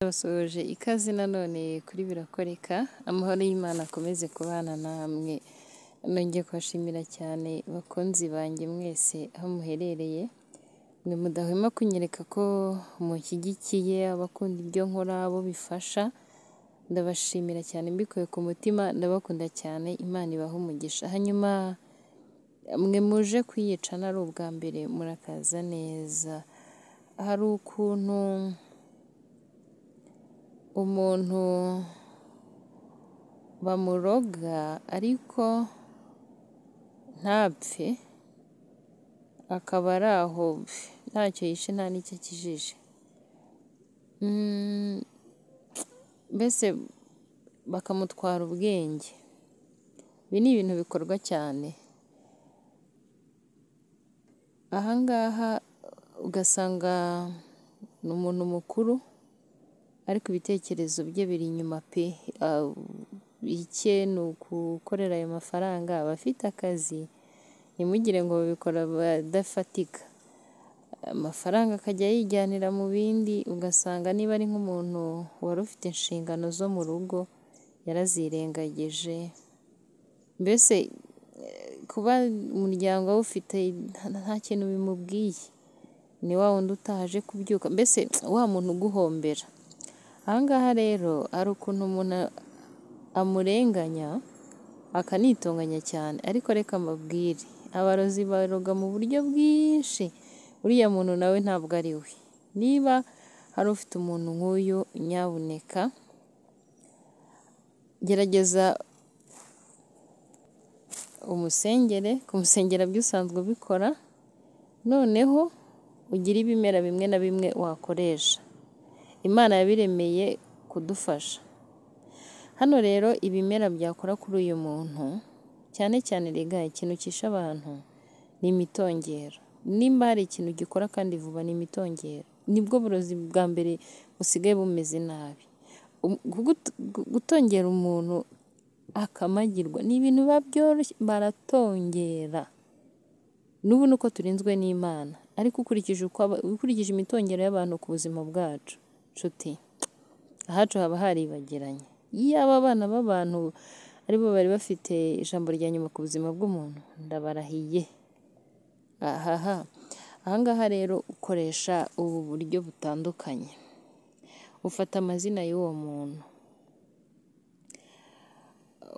Basohoje ikaze nanone kuri birakoreka amahoro y'Imana akomeze kubana namwe nongeye kubashimira cyane bakunzi banjye mwese aho muherereye mudahwema kunyereka ko mushyigikiye abakunda ibyo nkora abo bifasha ndabashimira cyane mbikuye ku mutima ndabakunda cyane Imana ibaha umugisha hanyuma mwe muje kwiyicana ari ubwa mbere murakaza neza hari ukuntu umuntu bamuroga ariko ntapfe akaba ari aho ntacyo yishe nta n'icyo akijije Mm, mbese bakamutwara ubwenge ibi ni ibintu bikorwa cyane ahangaha ugasanga ni umuntu mukuru ariko ibitekerezo bye biri inyuma pe Ah, icye ni ukugukorera ayo mafaranga abafite akazi ntimugire ngo babikora badafatika amafaranga akajya yijyanira mu bindi ugasanga niba ari nk'umuntu wari ufite inshingano zo mu rugo yarazirengagije mbese kuba umuryango awufite nta kintu bimubwiye ni wa wundi utaje kubyuka mbese wa muntu uguhombera ahangaha rero hari ukuntu umuntu amurenganya akanitonganya cyane ariko reka mbabwire abarozi baroga mu buryo bwinshi uriya muntu nawe ntabwo ari we niba hari ufite umuntu nk'uyu nyabuneka gerageza umusengere kumusengera byo usanzwe ubikora noneho ugira ibimera bimwe na bimwe wakoresha imana yabiremeye kudufasha hano rero ibimera byakora kuri uyu muntu cyane cyane rega ikintu cyishe abantu ni imitongero nimba hari ikintu gikora kandi vuba ni imitongero nibwo burozi bwa mbere busigaye bumeze nabi Um- gugut- gu- gutongera umuntu akamagirwa ni ibintu biba byoroshye baratongera n'ubu ni uko turinzwe n'imana ariko ukurikije uko aba- ukurikije imitongero y'abantu ku buzima bwacu nshuti ahacu haba haribagiranye iyo aba bana b'abantu aribo bari bafite ijambo rya nyuma ku buzima bw'umuntu ndabarahiye ahaha ahangaha rero ukoresha ubu buryo butandukanye ufata amazina y'uwo muntu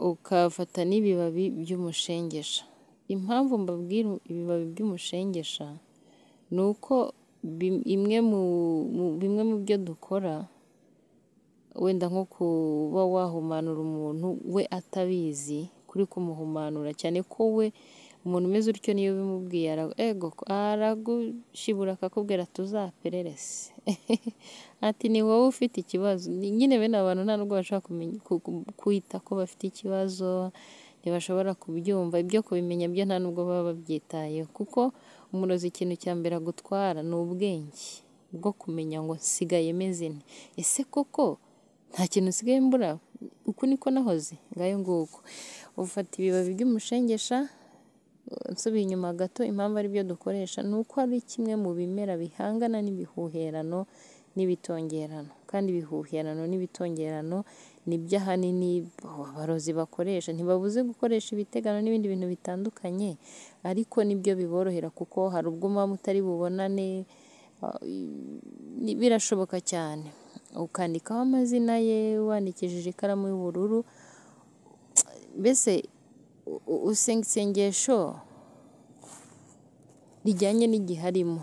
ukafata n'ibibabi by'umushengesha impamvu mbabwira ibibabi by'umushengesha ni uko bi- imwe mu- mu- bimwe mu byo dukora wenda nko kuba wahumanura umuntu we atabizi kuri kumuhumanura cyane ko we umuntu umeze utyo niyo bimubwiye ara- ego aragushibura akakubwira tuzapererese ati ni wowe ufite ikibazo Ni- nyine bene abantu nta nubwo bashobora kumenya- ku- ku- kwita ko bafite ikibazo ntibashobora kubyumva ibyo kubimenya byo nta nubwo baba babyitayeho kuko umurozi ikintu cya mbere agutwara ni ubwenge bwo kumenya ngo nsigaye meze nte ese koko nta kintu nsigaye mbura uku niko nahoze ngayo nguko ufata ibibabi by'umushengesha nsubiye inyuma gato impamvu ari byo dukoresha ni uko ari kimwe mu bimera bihangana n'ibihuherano n'ibitongerano kandi ibihuherano n'ibitongerano ni byo ahanini abarozi bakoresha ntibabuze gukoresha ibitegano n'ibindi bintu bitandukanye ariko nibyo biborohera kuko hari ubwo muba mutari bubonane ni- birashoboka cyane ukandikaho amazina ye wandikishije ikaramu y'ubururu mbese u- u- usenga isengesho rijyanye n'igihe arimo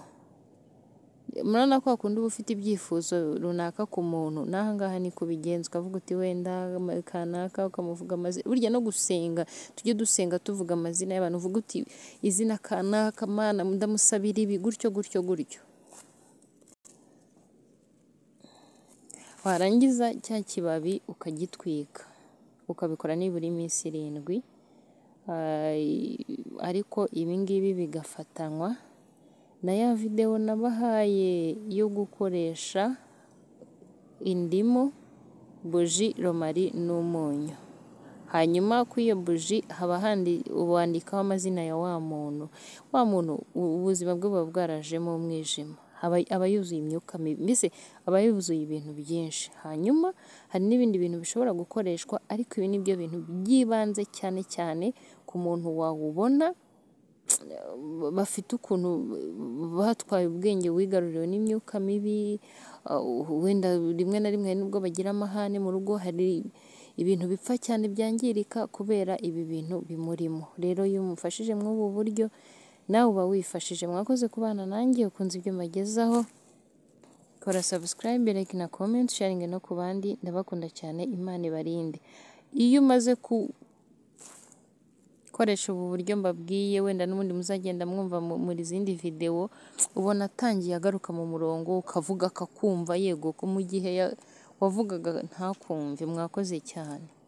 murabona ko hakunda uba ufite ibyifuzo runaka ku muntu n'ahangaha ni kubigenza ukavuga uti wenda ama- kanaka ukamuvuga amazina burya no gusenga tujye dusenga tuvuga amazina y'abantu uvuga uti izina kanaka mana ndamusabira ibi gutyo gutyo gutyo warangiza cya kibabi ukagitwika ukabikora nibura iminsi irindwi Ah, ariko ibingibi bigafatanywa na ya videwo nabahaye yo gukoresha indimu buji romari n'umunyu hanyuma kuri iyo buji haba handi wandikaho amazina ya wa muntu wa muntu u- ubuzima bwe buba bwarajemo umwijima aba aba yuzuye imyuka mibi mbese aba yuzuye ibintu byinshi hanyuma hari n'ibindi bintu bishobora gukoreshwa ariko ibi ni byo bintu by'ibanze cyane cyane ku muntu wawubona bafite ukuntu batwaye ubwenge wigaruriwe n'imyuka mibi wenda rimwe na rimwe nubwo bagira amahane mu rugo hari ibintu bipfa cyane byangirika kubera ibi bintu bimurimo rero iyo umufashije mw'ubu buryo nawe uba wifashije mwakoze kubana nanjye ukunze ibyo mbagezaho kora subscribe like na comment sharing no ku bandi ndabakunda cyane imana ibarinde iyo umaze ku koresha ubu buryo mbabwiye wenda n'ubundi muzagenda mwumva mu- muri zindi videwo ubona atangiye agaruka mu murongo ukavuga akakumva yego ko mu gihe ya- wavugaga ntakumve mwakoze cyane